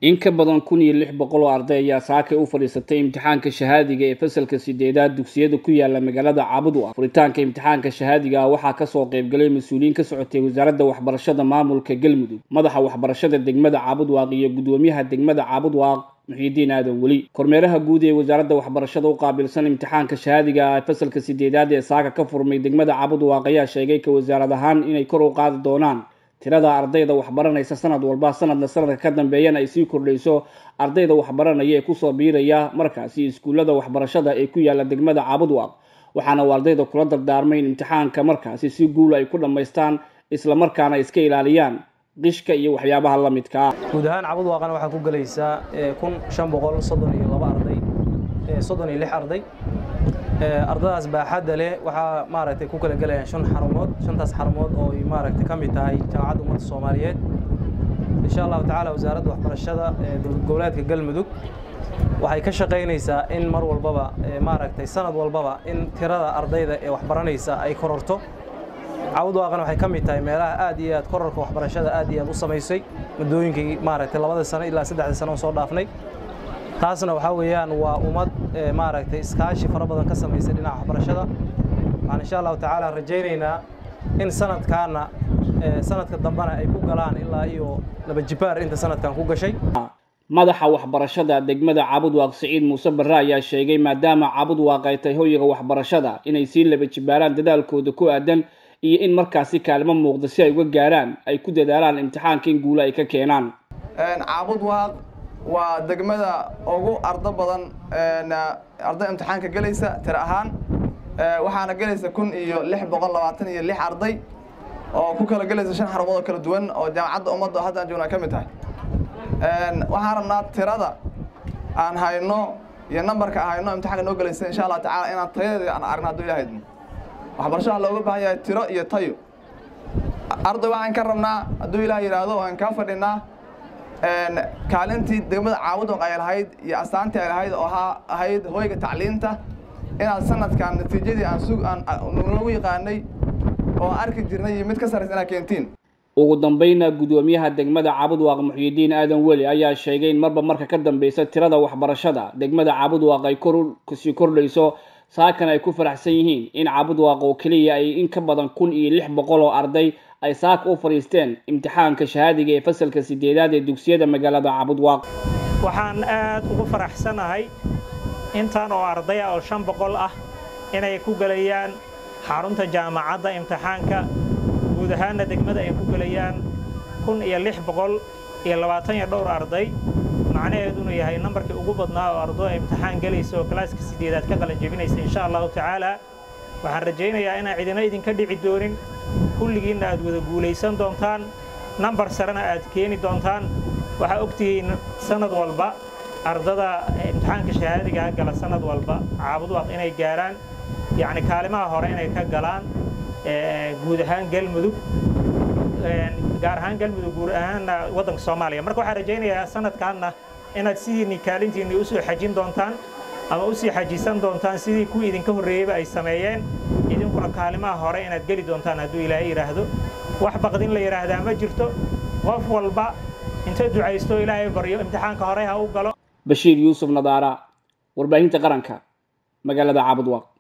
in ka badan kun iyo lix boqol oo arday ayaa saakay u fadhiisatay imtixaanka shahaadiga ee fasalka sideedaad dugsiyada ku yaala magaalada caabud u ah furitaanka imtixaanka shahaadiga ah waxaa kasoo qaybgalay mas-uuliyiin ka socotay wasaaradda waxbarashada maamulka galmudug madaxa waxbarashada degmada caabud waaq iyo gudoomiyaha degmada caabud waaq muxiidiin aadan weli kormeeraha guud ee wasaaradda waxbarashada u qaabilsan imtixaanka shahaadiga ah ee fasalka sideedaad ee saaka ka furmay degmada caabud waaq ayaa sheegay ka wasaarad ahaan inay kor u qaadi doonaan tirada ardayda waxbaranaysa sanad walba sanadna sanadka ka dambeeyana ay sii kordhayso ardayda waxbaranaya ee kusoo biiraya markaasi iskuullada waxbarashada ee ku yaala degmada caabud waaq waxaana uu ardayda kula dardaarmay in imtixaanka markaasi si guula ay ku dhammaystaan islamarkaana iska ilaaliyaan qishka iyo waxyaabaha la midka ah guud ahaan cabud waaqana waxaa ku gelaysaa kun shan boqol soddon iyo laba arday soddon iyo lix arday ardadaas baaxadda leh waxaa maaragtay ku kala gelayaan shan xarumood shantaas xarumood oo ay maaragtay ka mid tahay jaamacadda ummadda soomaaliyeed insha allahu tacaala wasaaradda waxbarashada ee dowlad goboleedka galmudug waxay ka shaqaynaysaa in mar walbaba maaragtay sanad walbaba in tirada ardayda ee waxbaranaysa ay kororto cawud waaqan waxay ka mid tahay meelaha aad iyo aad kororka waxbarashada aad iyo aad u samaysay muddooyinkii maaragtay labada sano ilaa saddexda sano oo soo dhaafnay taasna waxaa weeyaan waa ummad maaragtay iskaashi fara badan ka samaysay dhinaca waxbarashada waxaan insha allahu tacaala rajaynaynaa in sanadkaana sanadka dambena ay ku galaan ilaa iyo laba jibaar inta sanadkan ku gashay madaxa waxbarashada degmada caabud waaq siciid muuse barre ayaa sheegay maadaama caabud waaq ay tahay hoyga waxbarashada inay sii laba jibaaraan dadaalkooda ku aadan iyo in markaasi kaalmo muuqda si ay uga gaaraan ay ku dadaalaan imtixaanka in guulo ay ka keenaan caabud waaq waa degmada ugu ardo badan arday imtixaanka gelaysa tiro ahaan waxaana gelaysa kun iyo lix boqol labaatan iyo lix arday oo ku kala gelaysa shan xarumood oo kala duwan oo jaamacadda ummadda haddaan joogna ka mid tahay waxaan rabnaa tirada aan hayno iyo nambarka aan hayno imtixaanka noo gelaysa insha allah tacaala inaan tayadeeda aan aragno hadduu ilaha idmo waxbarashada looga baahan yahay tiro iyo tayo arday waxaan ka rabnaa hadduu ilaah yidhaahdo waan kaa fadhinaa kaalintii degmada caabudwaq ay lahayd iyo astaantii ay lahayd oo ahayd hoyga tacliinta inaad sanadkan natiijadii aan nagu yaqaanay oo arki jirnay iyo mid ka sarraysa inaad keentiin ugu dambayna gudoomiyaha degmada caabud waaq muxyidiin aadan weli ayaa sheegay in marba marka ka dambeysa tirada waxbarashada degmada caabud waaq ay korsii kordhayso saakan ay ku faraxsan yihiin in caabud waaq oo keliya ay in ka badan kun iyo lix boqol oo arday ay saaka u fadhiisteen imtixaanka shahaadiga ee fasalka sideedaad ee dugsiyada magaalada caabud waaq waxaan aad ugu faraxsanahay intan oo ardaya oo shan boqol ah inay ku gelayaan xarunta jaamacadda imtixaanka guud ahaanna degmada ay ku gelayaan kun iyo lix boqol iyo labaatan iyo dhowr arday macnaheeduna yahay nambarkii ugu badnaa oo ardo ay imtixaan gelaysa oo kalaaska sideedaad ka qalan jebinaysa insha allahu tacaala waxaan rajaynayaa inaan cidina idinka dhici doonin kulligiinna aad wada guulaysan doontaan nambar sarena aad keeni doontaan waxaa ogtihiin sanad walba ardada imtixaanka shahaadigaa gala sanad walba caabud waaq inay gaaraan yacni kaalimaha hore inay ka galaan guud ahaan galmudug gaar ahaan galmudug guud ahaanna waddanka soomaaliya marka waxaan rajaynayaa sanadkaanna inaad sidiinni kaalintiinni usoo xajin doontaan ama usii xajisan doontaan sidii kuwii idinka horreeyeyba ay sameeyeen idinkuna kaalimaha hore inaad geli doontaan hadduu ilaahay yidhaahdo wax baqdin la yidhaahdaa ma jirto qof walba inta ducaysto ilaahay baryo imtixaanka hore ha u galo bashiir yuusuf nadaara warbaahinta qaranka magaalada caabud waaq